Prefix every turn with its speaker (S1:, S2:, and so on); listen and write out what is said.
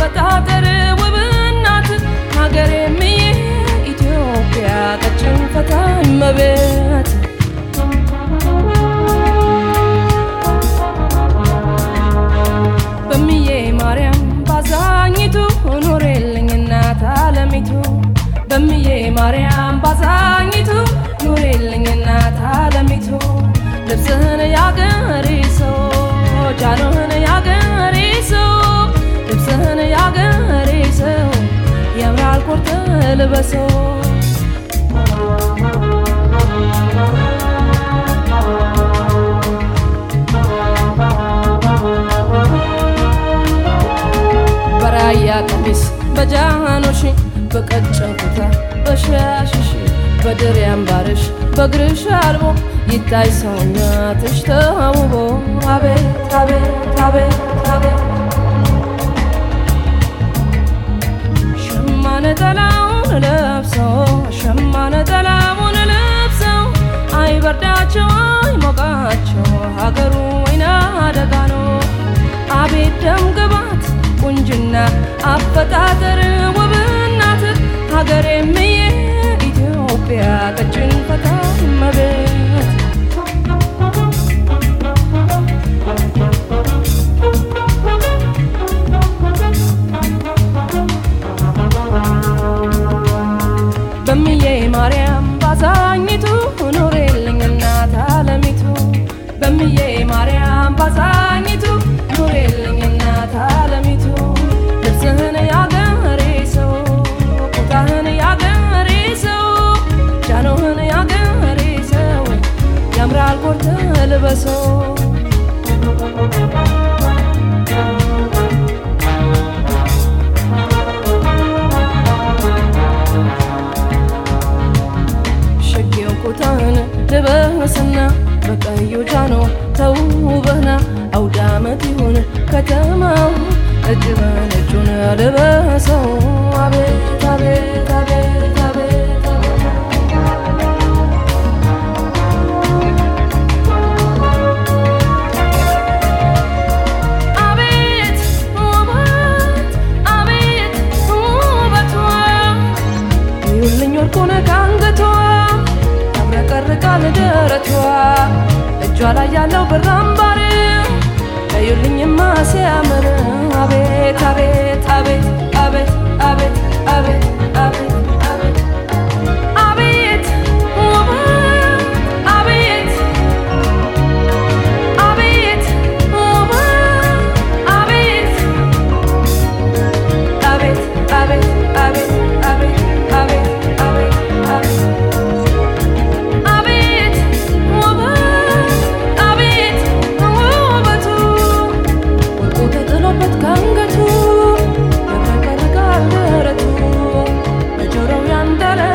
S1: አፈጣጠር ውብ እናት ሀገሬም ኢትዮጵያ ቀጭን ፈታኝ መቤት በምዬ ማርያም ባዛኝቱ ኑሬልኝ እናት አለሚቱ በምዬ ማርያም ባዛኝቱ ኑሬልኝ እናት አለሚቱ ልብስህን ያገሬ ሰው ጃኖህን ያገሬ ሰው ልብስህን ያገሬ ሰው ያምራል ኮርተ ልበሰው በራያ ቀሚስ በጃኖሽ በቀጭን ኩታ በሻሽሽ በድር ያምባርሽ በእግርሽ አልቦ ይታይ ሰውነትሽ ተውቦ አቤት አቤት አቤት አቤት ሸማ ነጠላውን ለብሰው ሸማ ነጠላውን ለብሰው አይበርዳቸው አይሞቃቸው ሀገሩ ወይና አደጋ ነው አቤት ደም ግባት ቁንጅና አፈጣጠር ውብ እናት ሀገሬም የኢትዮጵያ ቀጭን ፈታኝ መቤት በምዬ ማርያም ባዛኝቱ ኑሬልኝ እናት አለሚቱ በምዬ ማርያም ባዛኝቱ ኑሬልኝ እናት አለሚቱ ልብስህን ያገሬ ሰው ቁጣህን ያገሬ ሰው ጃኖህን ያገሬ ሰው ያምራል ኮርተ ልበሰው ሸጌው ኩታህን ልበስና በቀዩ ጃኖ ተውበህና አውደ ዓመት ይሁን ከተማው እጅ በነጩን ልበሰው አቤት አቤት አቤት አቤት አቤት ውበት አቤት ውበቷ ይሁልኝ ወርቁን ከአንገቷ ያብረቀርቃል ደረቷ እጇ ላይ ያለው ብር አምባር እዩልኝማ ሲያምር አቤት አቤት አቤት አቤት አቤት አቤት አቤት አቤት አቤት ውበት አቤት አቤት ውበት አቤት አቤት አቤት አቤት አቤት አቤት አቤት አቤት አቤት ውበት አቤት ውበቱ ወርቁ ተጥሎበት ከአንገቱ ያብረቀርቃል ደረቱ በጆሮው ያንደረ